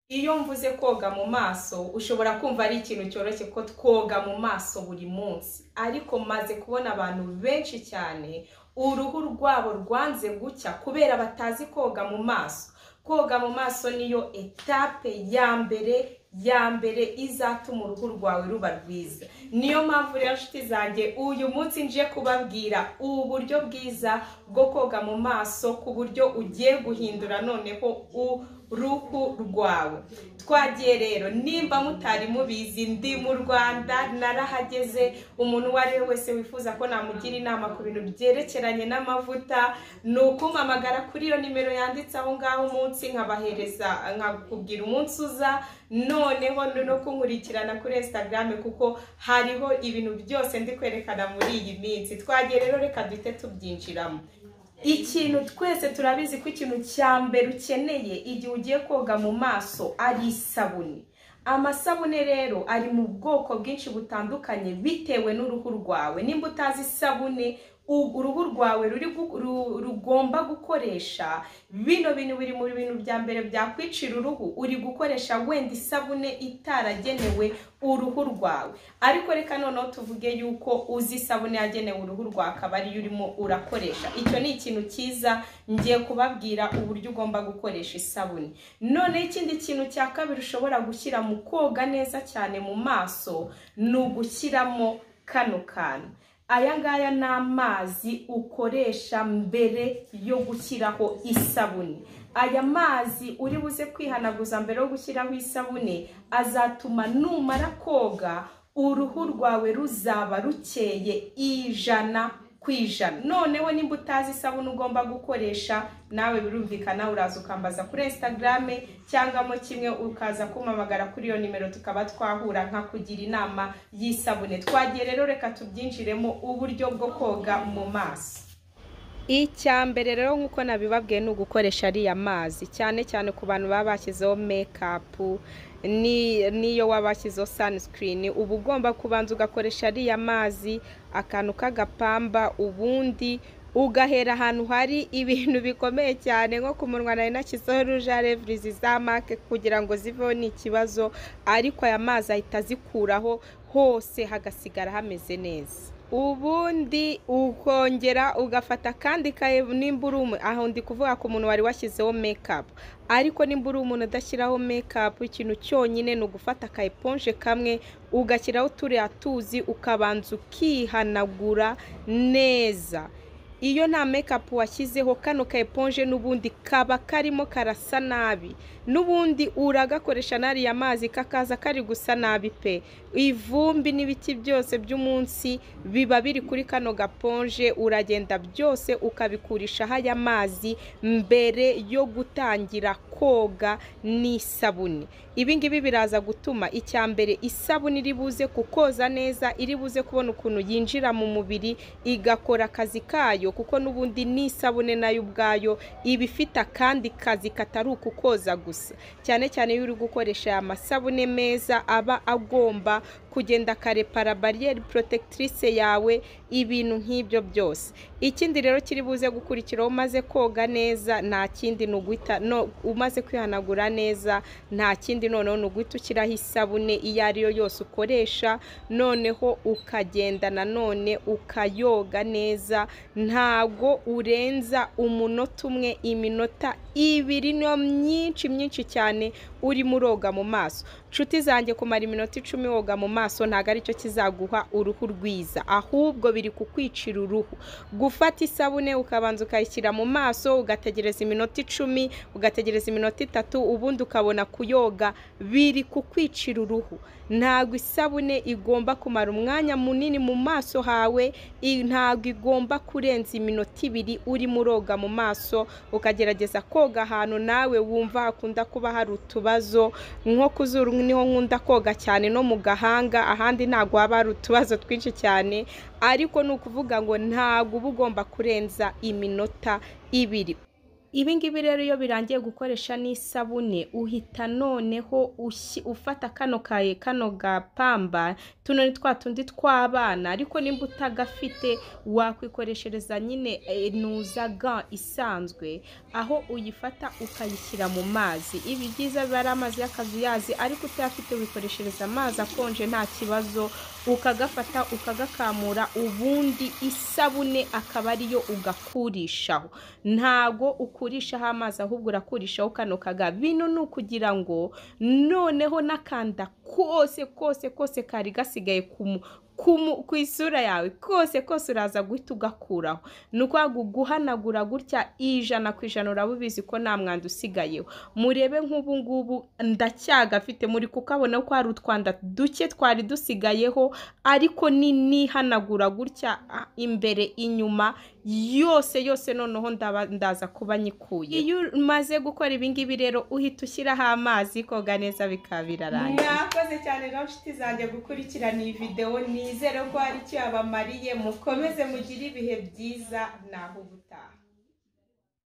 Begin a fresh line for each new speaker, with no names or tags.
Iyo mvuze koga mu maso ushobora kumva ari ikintu cyoroshye ko twoga mu maso buri munsi ariko maze kubona abantu benshi cyane uruhu rwabo rwanze gucya kubera batazi koga mu maso koga mu maso niyo etape ya mbere ya mbere izatuma uruhu rwawe ruba rwiza niyo mpamvu rero nshuti zanjye uyu munsi nje kubabwira ubu buryo bwiza bwo koga mu maso ku buryo ugiye guhindura noneho uruhu rwawe twagiye rero nimba mutari mubizi ndi mu rwanda narahageze umuntu uwo ari we wese wifuza ko namugira inama ku bintu byerekeranye n'amavuta ni ukumpamagara kuri iyo nimero yanditse aho ngaho umunsi nkabahereza nkakubwira umunsi uza noneho no kunkurikirana kuri instagram kuko hariho ibintu byose ndi kwerekana muri iyi minsi twagiye rero reka duhite tubyinjiramo ikintu twese turabizi ko ikintu cya mbere ukeneye igihe ugiye koga mu maso ari isabune amasabune rero ari mu bwoko bwinshi butandukanye bitewe n'uruhu rwawe nimba utazi isabune uruhu rwawe rugomba gukoresha bino bintu biri mu bintu bya mbere byakwicira uruhu uri gukoresha wenda isabune itaragenewe uruhu rwawe ariko reka noneho tuvuge yuko uzi isabune yagenewe uruhu rwawe akaba ariyo urimo urakoresha icyo ni ikintu cyiza ngiye kubabwira uburyo ugomba gukoresha isabune noneho ikindi kintu cya kabiri ushobora gushyira mu koga neza cyane mu maso ni ugushyiramo kano kantu aya ngaya ni amazi ukoresha mbere yo gushyiraho isabune aya mazi uri buze kwihanaguza mbere yo gushyiraho isabune azatuma numara koga uruhu rwawe ruzaba rukeye ijana ku ijana noneho nimba utazi isabune ugomba gukoresha nawe birumvikana uraza ukambaza kuri instagrame cyangwa mo kimwe ukaza kumamagara kuri iyo nimero tukaba twahura nka kugira inama y'isabune twagiye rero reka tubyinjiremo uburyo bwo koga mu maso icya mbere rero nk'uko nabibabwiye ni ugukoresha ariya mazi cyane cyane ku bantu baba bashyizeho mekapu niyo waba washyizeho sanisikirini uba ugomba kubanza ugakoresha ariya mazi akantu k'agapamba ubundi ugahera ahantu hari ibintu bikomeye cyane nko ku munwa nari nashyizeho ruje revurizi za make kugira ngo ziveho ni ikibazo ariko aya mazi ahita azikuraho hose hagasigara hameze neza ubundi ukongera ugafata kandi kaye nimba uri umuntu aho ndi kuvuga ku muntu wari washyizeho mekapu ariko nimba uri umuntu udashyiraho mekapu ikintu cyonyine ni ugufata ka eponje kamwe ugashyiraho turiya tuzi ukabanza ukihanagura neza iyo nta mekapu washyizeho kano ka eponje n'ubundi kaba karimo karasa nabi n'ubundi uragakoresha n'ariya mazi kakaza kari gusa nabi pe ivumbi n'ibiti byose by'umunsi biba biri kuri kano gaponje uragenda byose ukabikurishaho aya mazi mbere yo gutangira koga n'isabune ibi ngibi biraza gutuma icya mbere isabune iri buze kukoza neza iri buze kubona ukuntu yinjira mu mubiri igakora akazi kayo kuko n'ubundi n'isabune nayo ubwayo iba ifite akandi kazi katari ukukoza gusa cyane cyane iyo uri gukoresha aya masabune meza aba agomba kugenda akarepara bariyeri porotegitirisi yawe ibintu nk'ibyo byose ikindi rero kiri buze gukurikiraho umaze koga neza nta kindi ni uguhita umaze kwihanagura neza nta kindi noneho ni uguhita ushyiraho isabune iyo ari yo yose ukoresha noneho ukagenda nanone ukayoga neza ntago urenza umunota umwe iminota ibiri niyo myinshi myinshi cyane urimo uroga mu maso nshuti zanjye kumara iminota icumi woga mu maso ntabwo aricyo kizaguha uruhu rwiza ahubwo biri kukwicira uruhu gufata isabune ukabanza ukayishyira mu maso ugategereza iminota icumi ugategereza iminota itatu ubundi ukabona kuyoga biri kukwicira uruhu ntabwo isabune igomba kumara umwanya munini mu maso hawe ntabwo igomba kurenza iminota ibiri urimo uroga mu maso ukagerageza koga ahantu nawe wumva hakunda kuba hari utubazo nko ku zuru niho nkunda koga cyane no mu gahanga ahandi ntabwo haba hari utubazo twinshi cyane ariko ni ukuvuga ngo ntabwo uba ugomba kurenza iminota ibiri ibi ngibi rero iyo birangiye gukoresha n'isabune uhita noneho ushyi- ufata kano kaye kano gapamba tuno ni twa tundi tw'abana ariko nimba utagafite wakwikoreshereza nyine eh, nuza ga isanzwe aho uyifata ukayishyira mu mazi ibi byiza biba ari amazi y'akazuyazi ariko utayafite wikoreshereza amazi akonje nta kibazo ukagafata ukagakamura ubundi isabune akaba ariyo ugakurishaho ntago ukurishaho amazi ahubwo urakurishaho kano kaga bino ni ukugira ngo noneho n'akanda kose kose kose kari gasigaye ku mu- ku mu- ku isura yawe kose kose uraza guhita ugakuraho ni ukuvuga ngo guhanagura gutya ijana ku ijana uraba ubizi ko nta mwanda usigayeho murebe nk'ubu ngubu ndacyagafite muri kukabona ko hari utwanda duke twari dusigayeho ariko ni nihanagura gutya ah, imbere inyuma yose yose noneho ndaba ndaza kuba nyikuye iyo umaze gukora ibi ngibi rero uhita ushyiraho amazi koga neza bikaba birarangiye mwakoze cyane rero nshuti zanjye gukurikirana iyi videwo nizere ko hari icyo yabamariye mukomeze mugire ibihe byiza naho ubutaha